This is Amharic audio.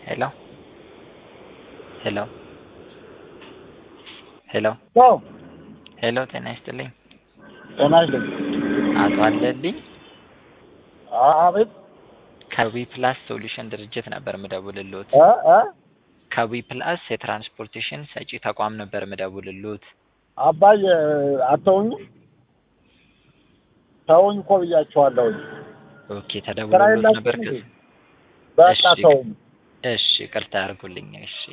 ሄሎ ሄሎ ሄሎ ው ሄሎ ጤና ይስጥልኝ ጤና ይስጥልኝ። አቶ አለልኝ አቤት ከዊ ፕላስ ሶሉሽን ድርጅት ነበር ምደውልልዎት። እ እ ከዊ ፕላስ የትራንስፖርቴሽን ሰጪ ተቋም ነበር ምደውልልዎት። አባዬ አተውኝም ተውኝ እኮ ብያቸዋለሁኝ። ኦኬ ስራ ተደውሎልዎት ነበር የላችሁም ከ እንዴ? በቃ እሺ። ተውኝ። እሺ ቅርታ ያርጉልኝ። እሺ